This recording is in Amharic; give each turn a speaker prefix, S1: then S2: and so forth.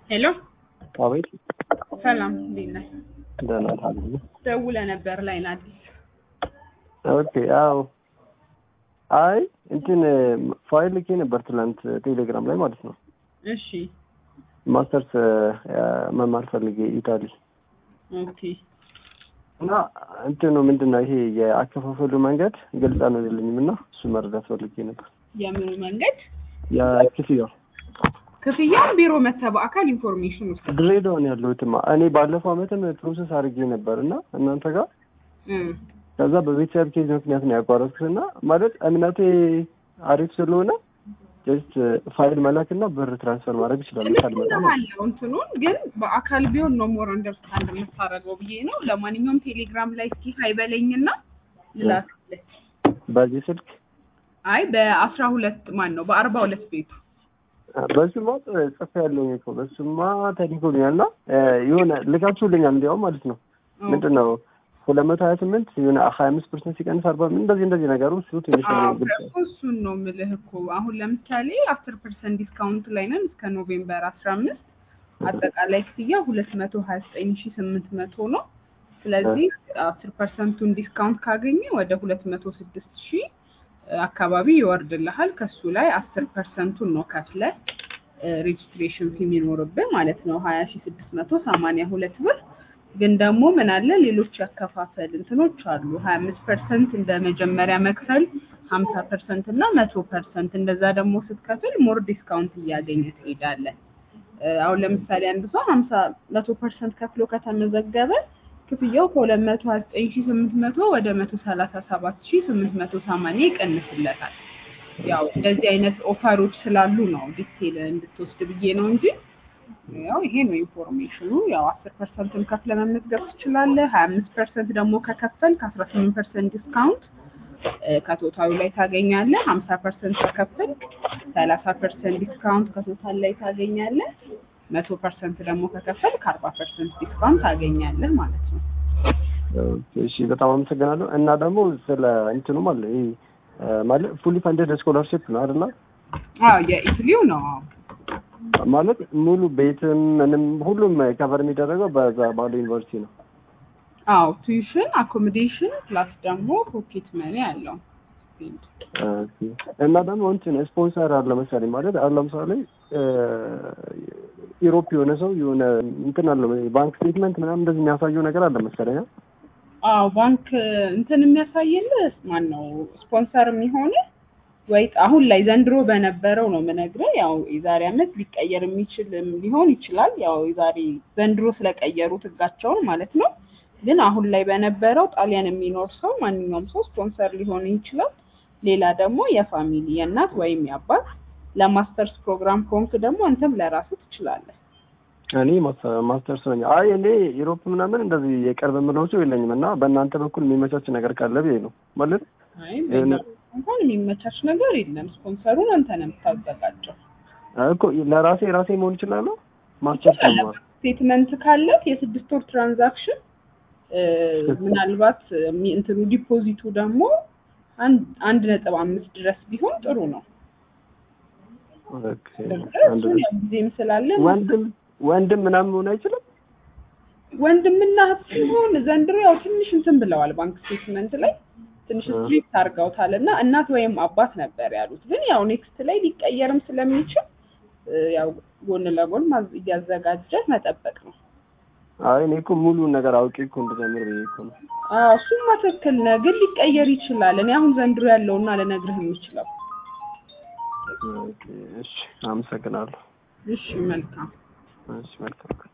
S1: ሄሎ
S2: አቤት
S1: ሰላም፣ እንዴት ነህ?
S2: ደህና ታዲያ
S1: ደውለህ ነበር ላይ አዲስ
S2: ኦኬ አዎ አይ እንትን ፋይል ልኬ ነበር ትናንት ቴሌግራም ላይ ማለት ነው
S1: እሺ
S2: ማስተርስ መማር ፈልጌ ኢታሊ
S1: ኦኬ
S2: እና እንትኑ ምንድን ነው ይሄ የአከፋፈሉ መንገድ ግልጽ አልሆነልኝም እና እሱ መረዳት ፈልጌ ነበር
S1: የምኑ መንገድ
S2: የክፍያው
S1: ክፍያውን ቢሮ መተህ በአካል ኢንፎርሜሽን ውስጥ
S2: ድሬዳዋ ነው ያለሁትማ እኔ ባለፈው አመትም ፕሮሰስ አድርጌ ነበር እና እናንተ ጋር ከዛ በቤተሰብ ኬዝ ምክንያት ነው ያቋረጥኩት እና ማለት እምነቴ አሪፍ ስለሆነ ጀስት ፋይል መላክና ብር ትራንስፈር ማድረግ ይችላሉ ካልመጣ ማለት ነው።
S1: አለው እንትኑን ግን በአካል ቢሆን ነው ሞር አንደርስታንድ የምታደርገው ብዬ ነው። ለማንኛውም ቴሌግራም ላይ እስኪ ሀይበለኝና ልላክልህ።
S2: በዚህ ስልክ
S1: አይ በአስራ ሁለት ማን ነው በአርባ ሁለት ቤቱ
S2: በሱማ ጽፌ ያለኝ እኮ በሱማ ተልኮልኛል እና የሆነ ልካችሁልኛል እንዲያውም ማለት ነው ምንድን ነው ሁለት መቶ ሀያ ስምንት የሆነ ሀያ አምስት ፐርሰንት ሲቀንስ አርባ እንደዚህ እንደዚህ ነገሩ እሱ ትንሽ
S1: አዎ
S2: ግልጽ
S1: እኮ እሱን ነው የምልህ እኮ አሁን ለምሳሌ አስር ፐርሰንት ዲስካውንት ላይ ነን እስከ ኖቬምበር አስራ አምስት አጠቃላይ ክፍያ ሁለት መቶ ሀያ ዘጠኝ ሺ ስምንት መቶ ነው። ስለዚህ አስር ፐርሰንቱን ዲስካውንት ካገኘ ወደ ሁለት መቶ ስድስት ሺ አካባቢ ይወርድልሃል። ከሱ ላይ አስር ፐርሰንቱን ነው ከፍለ ሬጅስትሬሽን ፊ የሚኖርብህ ማለት ነው ሀያ ሺ ስድስት መቶ ሰማንያ ሁለት ብር ግን ደግሞ ምን አለ ሌሎች ያከፋፈል እንትኖች አሉ። ሀያ አምስት ፐርሰንት እንደ መጀመሪያ መክፈል ሀምሳ ፐርሰንት እና መቶ ፐርሰንት እንደዛ ደግሞ ስትከፍል ሞር ዲስካውንት እያገኘ ትሄዳለህ። አሁን ለምሳሌ አንድ ሰው ሀምሳ መቶ ፐርሰንት ከፍሎ ከተመዘገበ ክፍያው ከሁለት መቶ ሀያ ዘጠኝ ሺ ስምንት መቶ ወደ መቶ ሰላሳ ሰባት ሺ ስምንት መቶ ሰማንያ ይቀንስለታል። ያው እንደዚህ አይነት ኦፈሮች ስላሉ ነው ዲቴል እንድትወስድ ብዬ ነው እንጂ ያው ይሄ ነው ኢንፎርሜሽኑ። ያው አስር ፐርሰንቱን ከፍለ መመዝገብ ትችላለህ። ሀያ አምስት ፐርሰንት ደግሞ ከከፈል ከአስራ ስምንት ፐርሰንት ዲስካውንት ከቶታሉ ላይ ታገኛለህ። ሀምሳ ፐርሰንት ከከፈል ሰላሳ ፐርሰንት ዲስካውንት ከቶታል ላይ ታገኛለህ። መቶ ፐርሰንት ደግሞ ከከፈል ከአርባ ፐርሰንት ዲስካውንት ታገኛለህ ማለት ነው።
S2: እሺ በጣም አመሰግናለሁ። እና ደግሞ ስለ እንትኑ ማለት ይሄ ማለት ፉሊ ፈንደድ ስኮላርሽፕ ነው አይደል?
S1: አዎ የኢትሊው ነው። አዎ
S2: ማለት ሙሉ ቤትም ምንም ሁሉም ከቨር የሚደረገው በዛ ባለው ዩኒቨርሲቲ ነው።
S1: አዎ ቱዊሽን፣ አኮሞዴሽን ፕላስ ደግሞ ፖኬት መኒ አለው።
S2: ኦኬ። እና ደግሞ እንትን ስፖንሰር አለ መሰለኝ ማለት አሁን ለምሳሌ ኢሮፕ የሆነ ሰው የሆነ እንትን አለው ባንክ ስቴትመንት ምናምን እንደዚህ የሚያሳየው ነገር አለ መሰለኝ።
S1: አዎ ባንክ እንትን የሚያሳይልህ ማን ነው ስፖንሰር የሚሆን ወይ አሁን ላይ ዘንድሮ በነበረው ነው የምነግርህ። ያው የዛሬ አመት ሊቀየር የሚችል ሊሆን ይችላል። ያው የዛሬ ዘንድሮ ስለቀየሩት ህጋቸውን ማለት ነው። ግን አሁን ላይ በነበረው ጣሊያን የሚኖር ሰው ማንኛውም ሰው ስፖንሰር ሊሆን ይችላል። ሌላ ደግሞ የፋሚሊ የእናት ወይም የአባት ለማስተርስ ፕሮግራም ከሆንክ ደግሞ አንተም ለራስህ ትችላለህ።
S2: እኔ ማስተርስ ነኝ። አይ እኔ ዩሮፕ ምናምን እንደዚህ የቅርብ የምለው ሰው የለኝም እና በእናንተ በኩል የሚመቻች ነገር ካለ ብዬ ነው ማለት
S1: አይ በእኛ እንኳን የሚመቻች ነገር የለም። ስፖንሰሩን አንተ ነው የምታዘጋጀው።
S2: እኮ ለራሴ ራሴ መሆን ይችላለሁ። ማስተርስ ነው
S1: ስቴትመንት ካለ የስድስት ወር ትራንዛክሽን ምናልባት እንትኑ ዲፖዚቱ ደግሞ አንድ ነጥብ አምስት ድረስ ቢሆን ጥሩ ነው። ጊዜም ስላለ
S2: ወንድም ወንድም ምናምን መሆን አይችልም።
S1: ወንድምና እህት ሲሆን ዘንድሮ ያው ትንሽ እንትን ብለዋል ባንክ ስቴትመንት ላይ ትንሽ ስትሪክት አድርገውታል እና እናት ወይም አባት ነበር ያሉት። ግን ያው ኔክስት ላይ ሊቀየርም ስለሚችል ያው ጎን ለጎን እያዘጋጀ መጠበቅ ነው።
S2: አይ እኔ እኮ ሙሉውን ነገር አውቄ እኮ እንድጀምር ብዬ እኮ ነው።
S1: አዎ እሱማ ትክክል ነህ፣ ግን ሊቀየር ይችላል። እኔ አሁን ዘንድሮ ያለውና ልነግርህ የምችለው።
S2: እሺ አመሰግናለሁ።
S1: እሺ መልካም።
S2: እሺ መልካም